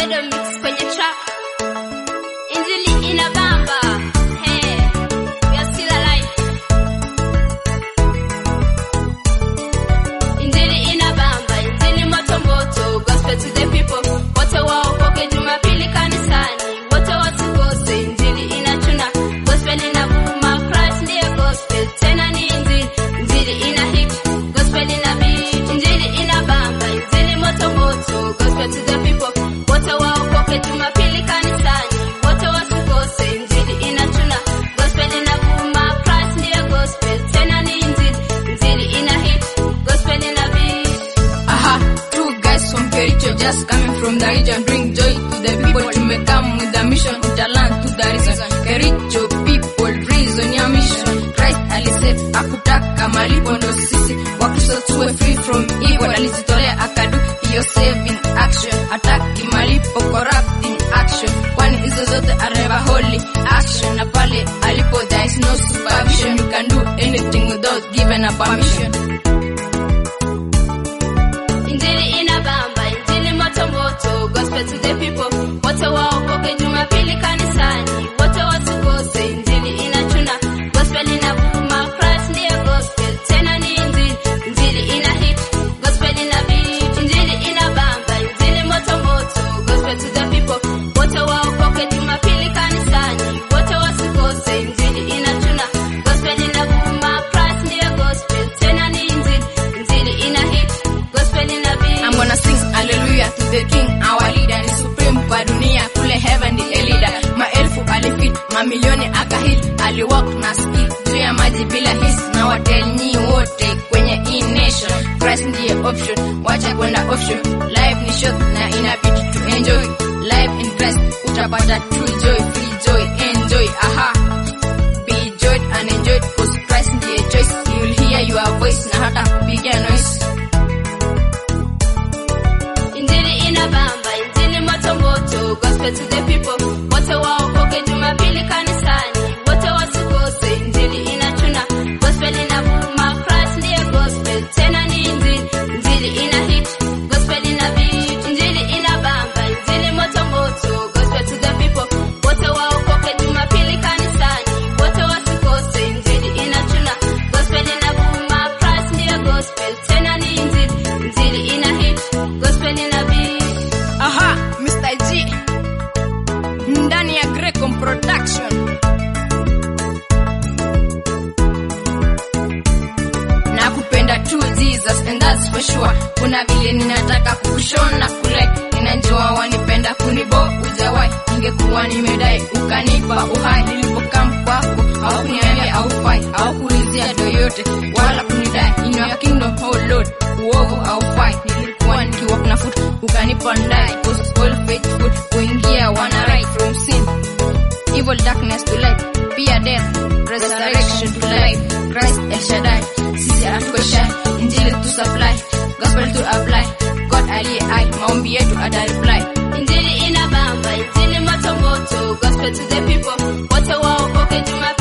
Shadow Mix kwenye track. Injili inabamba. Hey, we are still alive. Injili inabamba, injili moto moto, gospel to the people. Wote waokoke Jumapili kanisani, wote wasikose. Injili inachuna, gospel inavuma, Christ ndiye gospel. Tena ni injili, injili ina hit, gospel ina beat. Injili inabamba, injili moto moto, gospel to the people. Wote waokoke Jumapili kanisani, wote wasikose. Injili inachuna, gospel inavuma, Christ ndiye gospel. Tena ni injili, injili ina hit, gospel ina beat. Aha, two guys from Kericho just coming from the region, bring joy to the people. To make come with the mission, put a land to the reason. Kericho people, reason ya mission. Christ alisema hakutaka malipo, ndo sisi Wakristo tuwe free from evil. Alijitolea akadu hiyo saving action, hataki malipo, corrupting action, kwani hizo zote are never holy action. Na pale alipo there is no supervision, you can do anything without given a permission. Injili inabamba, injili moto moto, gospel to the people. Wote waokoke Jumapili kanisani, wote wasikose. Injili inachuna, gospel inavuma, Christ ndiye gospel. Tena ni injili, injili ina hit, gospel ina beat. Injili inabamba, injili moto moto, gospel to the people. Wote waokoke Jumapili kanisani, wote wasikose. Injili inachuna, gospel inavuma, Christ ndiye gospel. Tena ni injili, injili ina hit, gospel ina beat. I'm gonna sing hallelujah to the king our leader ni supreme kwa dunia kule heaven ndiye leader maelfu alifit mamilioni akahit aliwalk na ski juu ya maji bila his na watelnyi wote kwenye hii nation Christ ndiye option wacha kwenda offshore life ni short na inabidi to enjoy life in Christ utapata true joy free joy enjoy aha be joyed and enjoyed cause Christ ndiye choice he will hear your voice na hata kupiga noise Injili inabamba, injili moto moto, gospel to the people. Wote waokoke Jumapili kanisani, wote wasikose. Injili inachuna, gospel inavuma, Christ ndiye gospel. Tena ni injili, injili ina hit, gospel ina beat. Injili inabamba, injili moto moto, gospel to the people. Wote waokoke Jumapili kanisani, wote wasikose. Injili inachuna, gospel inavuma, Christ ndiye gospel. Tena ni injili, injili ina hit, gospel ina beat. Aha, Mr. G. Ndani ya Grecom Production. Na kupenda tu Jesus and that's for sure. Kuna vile ninataka kukushona kule. Ninajua wanipenda kunibo ujawai. Ningekuwa nimedai ukanipa uhai. Nilipokam kwako hawakuniambia haufai. Hawakuulizia yoyote wala kunidai. In your kingdom, oh Lord, uovu haufai. Nilikuwa nikiwa kuna foot ukanipa ndai. Cause all faithful kuingia wana right from sin evil darkness to light, fear death, resurrection to life, Christ El Shaddai, sisi hatuko shy, injili tu supply, gospel to apply, God aliye hai, maombi yetu ata reply. Injili inabamba, injili moto moto, gospel to the people. Wote waokoke Jumapili